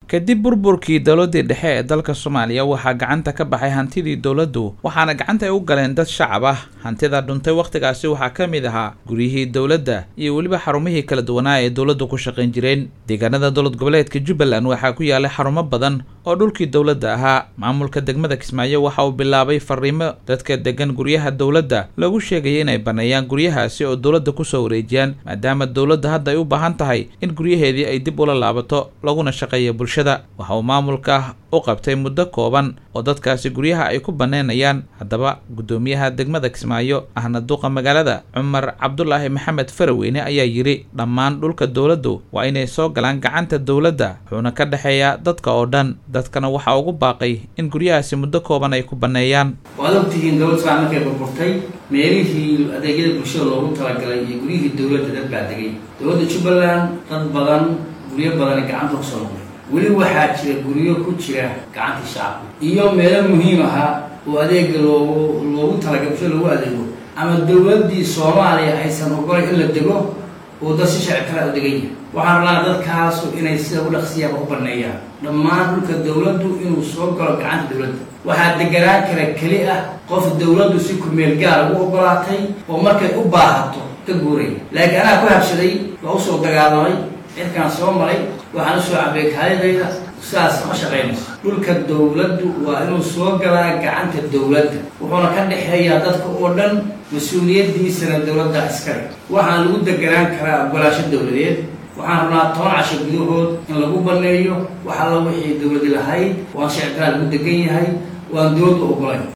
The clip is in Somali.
kadib burburkii dowladii dhexe ee dalka soomaaliya waxaa gacanta ka baxay hantidii dowladdu waxaana gacanta ay u galeen dad shacab ah hantida dhuntay wakhtigaasi waxaa ka mid ahaa guryihii dowladda iyo weliba xarumihii kala duwanaa ee dowladdu ku shaqayn jireen deegaanada dowlad goboleedka jubbaland waxaa ku yaalay xarumo badan oo dhulkii dowladda ahaa maamulka degmada kismaayo waxa uu bilaabay fariimo dadka degan guryaha dowladda lagu sheegaya inay baneeyaan guryahaasi oo dowladda kusoo wareejiyaan maadaama dowladda hadda ay u baahan tahay in guryaheedii ay dib ula laabato laguna shaqeeya bulshada waxa uu maamulka u qabtay muddo kooban oo dadkaasi guryaha ay ku banneynayaan haddaba guddoomiyaha degmada kismaayo ahna duqa magaalada cumar cabdulaahi maxamed faraweyne ayaa yidhi dhammaan dhulka dowladdu waa inay soo galaan gacanta dowladda wuxuuna ka dhexeeyaa dadka oo dhan dadkana waxaa ugu baaqay in guryahaasi muddo kooban ay ku banneeyaan waad ogtihiin dowlad saan markay burburtay meelihii adeegyada bulshada loogu talagalay iyo guryihii dowladda dad baa degay dowladda jubbaland dad badan guryo badani gacanta kusoo noqday weli waxaa jira guryo ku jira gacantii shacabka iyo meelo muhiim ahaa oo adeega loogu loogu talagalay bulshada loogu adeego ama dowladdii soomaaliya aysan ogolay in la dego oo dad si sharci kala u degan yahay waxaan rabnaa dadkaasu inay sida u dhaqsiyaaba u baneeyaan dhammaan dhulka dowladdu inuu soo galo gacanta dowladda waxaa deganaan kara keli ah qof dowladdu si kumeel gaar ugu ogolaatay oo markay u baahato ka guuraya laakiin anaa ku habsaday waa usoo dagaalamay cirkaan soo maray waxaan usoo cabay kaalidayda sidaas ma shaqaynayso dhulka dowladdu waa inuu soo galaa gacanta dowladda wuxuuna ka dhexeeyaa dadka oo dhan mas-uuliyaddiisana dowladda iskale waxaan lagu deganaan karaa ogolaasho dowladeed waxaan rabnaa toban casho gudahood in lagu baneeyo wax alla wixii dowladi lahayd waan shicibkaa lagu degan yahay waan dowladdu ogolayn